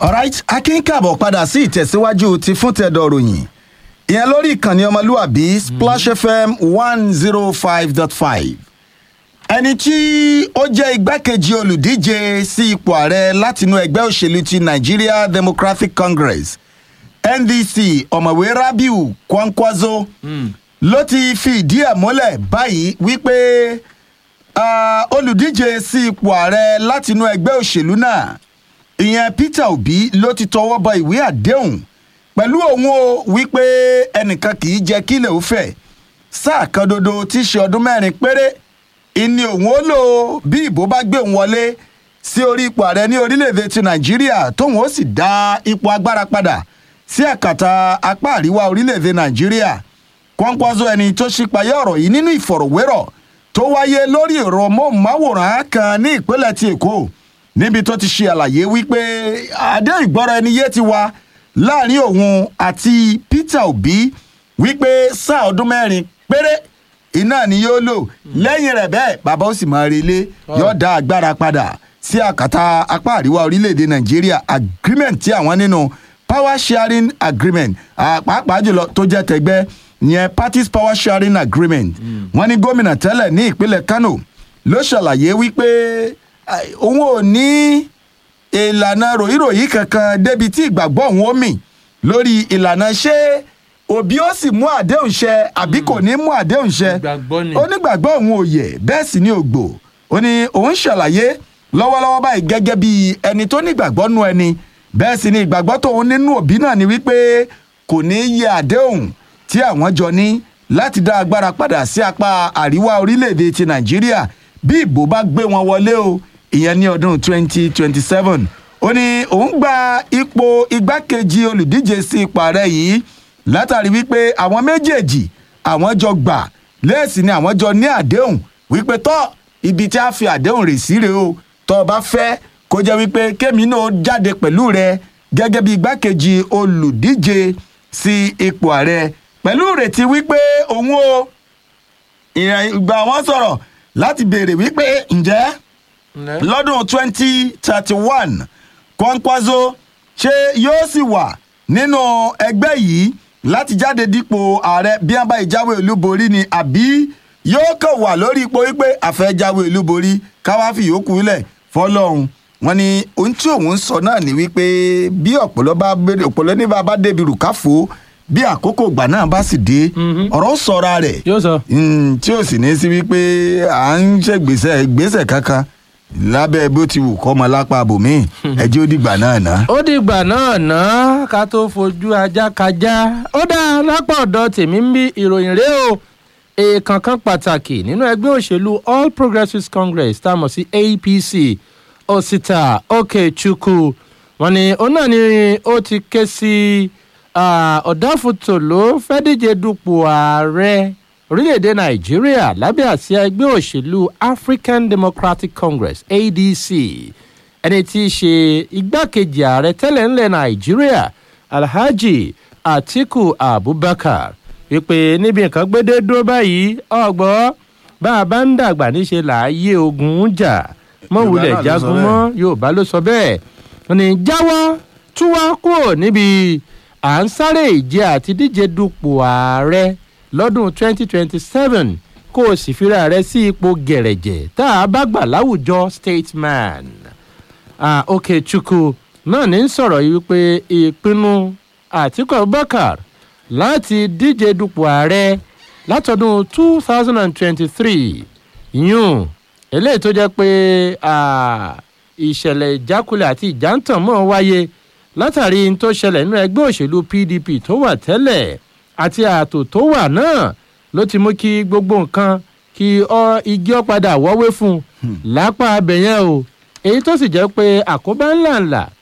alright akínkàbọ̀ padà sí ìtẹ̀síwájú ti fún tẹ̀dọ̀ ròyìn ìyẹn lórí ìkànnì ọmọlúwàbí splash fm one zero five dot five ẹni tí ó jẹ́ igbákejì olùdíje sí ipò ààrẹ látinú ẹgbẹ́ òṣèlú ti nigeria democratic congress ndc ọ̀mọ̀wé rabiu kwankwaso ló ti fi ìdí ẹ̀ múlẹ̀ báyìí wípé ah, olùdíje sí ipò ààrẹ látinú ẹgbẹ́ òṣèlú náà ìyẹn peter obi ló ti tọwọ́ bọ ìwé àdéhùn pẹ̀lú òun o wípé ẹnìkan kì í jẹ́ kílẹ̀ ó fẹ̀ sáà kan dodo tí í ṣe ọdún mẹ́rin péré ìní òun ó lò bí ìbò bá gbé òun wọlé sí orí ipò ààrẹ ní orílẹ̀-èdè ti nàìjíríà tóun ó sì dá ipò agbára padà sí àkàtà apá àríwá orílẹ̀-èdè nàìjíríà kọ́ńpọ́sọ ẹni tó ṣípayá ọ̀rọ̀ yìí nínú ìfọ̀rọ̀wérọ̀ tó wáyé lórí ẹ̀rọ móhùnmáwòrán kan ní ìpínlẹ̀ ti èkó níbi tó ti ṣe àlàyé wípé adé ìgbọ́ra ẹni yé ti wá láàrin òun àti peter obi wípé sáà ọdún mẹ́rin péré iná ni yóò lò lẹ́yìn rẹ̀ bẹ́ẹ̀ bàbá ó sì máa relé yóò dá agbára padà sí àkàtà apá àríwá orílẹ̀-èdè nàìjíríà agreement tí àwọn nínú power sharing agreement ah, pàápàá jùlọ tó jẹ́ tẹgbẹ́ yẹn parties power sharing agreement wọ́n ní gómìnà tẹ́lẹ̀ ní ìpínlẹ̀ kano ló ṣàlàyé wípé ah, òun ò ní ìlànà ròyìnròyìn kankan débi tí ìgbàgbọ́ òun ó mì lórí ìlànà ṣé òbí ó sì mú àdéhùn ṣẹ àbí kò ní mú àdéhùn ṣẹ Ìgbàgbọ́ ni. onígbàgbọ́ òun ò yẹ bẹ́ẹ̀ sì ni ògbò ó ní òun ṣàlàyé lọ́wọ́lọ́wọ́ báyìí gẹ́gẹ́ bí ẹni tó nígbàgbọ́ nú ẹni bẹ́ẹ̀ sì ni ìgbàgbọ́ tóun nínú òbí náà ni wípé kò ní yẹ àdéhùn tí àwọn jọ ní láti dá agbára padà sí apá àríwá orílẹ̀-èdè ti nàìjíríà bí ìbò bá gbé wọn wọlé o ìyẹn ní ọdún 2027 ó ní òun gba ipò igbákejì olùdíje sí ipò ààrẹ yìí látàrí wípé àwọn méjèèjì àwọn jọ gbà lẹ́ẹ̀sì ni àwọn jọ ní àdéhùn wípé tọ́ ibi tí a fi àdéhùn rè sí rèé o tọ́ ọ bá fẹ́ kó jẹ́ wípé kémi náà jáde pẹ̀lú rẹ gẹ́gẹ́ bí igbákejì olùdíje sí ipò ààrẹ pẹ̀lú ìrètí wípé òun o ìgbà wọn sọ̀rọ̀ láti béèrè wípé ǹjẹ́ lọ́dún twenty thirty one kwankwaso ṣé yóò sì wà nínú ẹgbẹ́ yìí láti jáde dípò ààrẹ bí wọ́n bá ìjáwé olúborí ni àbí yóò kàn wà lórí ipò wípé àfẹ́jáwé olúborí káwá fi yòókù lẹ̀ fọlọ́run wọn ni ohun tí òun sọ náà ni wípé bí ọ̀pọ̀lọ́ bá béèrè ọ̀pọ̀lọ́ ní bá bá débi rùkáfò bí àkókò ìgbà náà bá sì dé ọ̀rọ̀ sọra rẹ̀ yóò sọ. Mm, tí ò sì ní sí wípé à ń ṣègbésẹ̀ ìgbésẹ̀ kankan lábẹ́ bó ti wù kọ́ ọmọ lápá abòmíì ẹjẹ́ ó dìgbà náà ná. ó dìgbà náà ná ká tó fojú ajá kajá ó dá lápá ọ̀dọ̀ tèmi ń bí ìròyìn rèé o èèkàn kan pàtàkì nínú ẹgbẹ́ òṣèlú all progressives congress tá a mọ̀ sí apc osita okechukwu wọn ni òun náà ni ó ti ké sí ọ̀dáfòtò ló fẹ́ díje dupò ààrẹ orílẹ̀-èdè nàìjíríà lábẹ́ àsíá ẹgbẹ́ òṣèlú african democratic congress adc ẹni tí í ṣe igbákejì ààrẹ tẹ́lẹ̀ ńlẹ̀ nàìjíríà alhaji atiku abubakar wípé níbi nǹkan gbédé dúró báyìí ọgbọ́ bá a bá ń dàgbà níṣe làáyé ogun ń jà mọ̀wulẹ̀ Yorùbá náà ló sọ jagun bẹ́ẹ̀. mọ́ yorùbá ló sọ bẹ́ẹ̀ wọn ni jáwọ́ túwá kúrò níbi à ń sáré ìje àti díje dupò ààrẹ lọ́dún 2027 kó o sì fira rẹ sí ipò gẹ̀rẹ̀jẹ̀ tá a bá gbà láwùjọ statesman. Ah, okechukwu náà ní sọ̀rọ̀ yìí wípé ìpinnu àtikọ̀ abubakar láti díje dupò ààrẹ látọdún 2023 yún eléyìí tó jẹ́ pé ah, ìṣẹ̀lẹ̀ ìjákulẹ̀ àti ìjántàn mọ́ wáyé látàrí n tó ṣẹlẹ̀ nínú ẹgbẹ́ òṣèlú pdp tó wà tẹ́lẹ̀ àti ààtò tó wà náà ló ti mú kí gbogbo nǹkan kí ọ igi ọ̀padà wọ́wé fún un lápá abẹ̀yẹn o èyí tó sì jẹ́ pé àkóbá ńláńlá